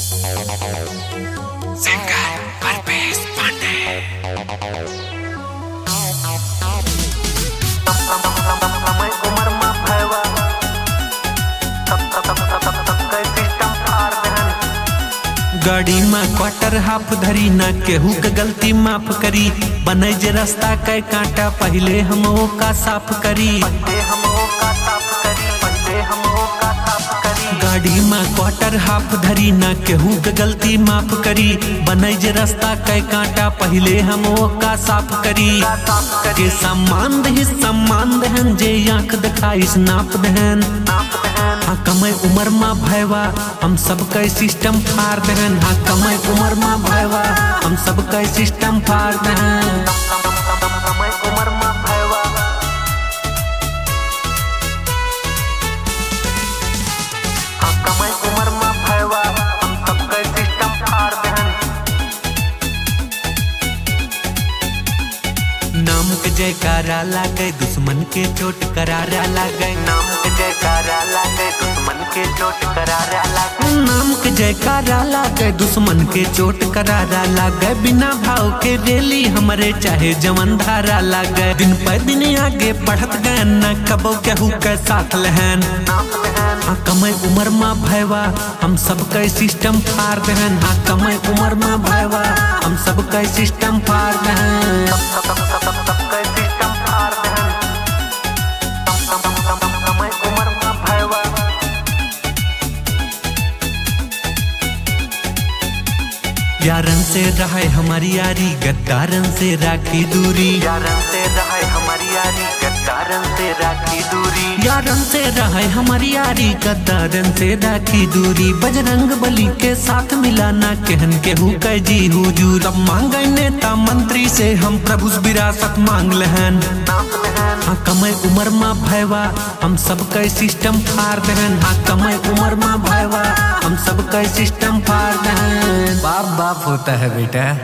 singer Parvesh Pandey गाड़ी में quarter half धरी ना केहू के गलती माफ करी बने जे रास्ता कै कांटा पहले हम का साफ करी गाड़ी में क्वार्टर हाफ धरी ना केहू के गलती माफ करी बने जे रास्ता कै कांटा पहले हम का साफ करी जे सम्मान दही सम्मान दहन जे आंख दिखाइस नाप दहन हाँ कमै उम्र में भयवा हम सबके सिस्टम फाड़ दहन हाँ कमै उम्र में भयवा हम सबके सिस्टम फाड़ दहन नाम के जयकारा लागे दुश्मन के चोट करारा लागे नाम के जयकारा लागे दुश्मन के चोट करारा लागे नाम के जयकारा लागे दुश्मन के चोट करारा लागे बिना भाव के रेली हमरे चाहे जवन धारा लागे दिन पर दिन आगे बढ़त गए न कबो केहू के साथ लहन हाँ कमै उम्र में भयवा हम सबके सिस्टम फाड़ दहन हाँ कमै उम्र में भयवा हम सबके सिस्टम फाड़ दहन यारन से रहे हमारी यारी गद्दारन से राखी दूरी यारन से रहे हमारी यारी गद्दारन से राखी दूरी यारन से रहे हमारी यारी गद्दारन से राखी दूरी बजरंग बली के साथ मिलाना कहन के हु कह जी हुजूर तब मांगे नेता मंत्री से हम प्रभु विरासत मांग लहन हाँ कमै उम्र में भयवा हम सबके सिस्टम फाड़ दहन हाँ कमै उम्र में भयवा हम सबके सिस्टम फाड़ दहन बाप बाप होता है बेटा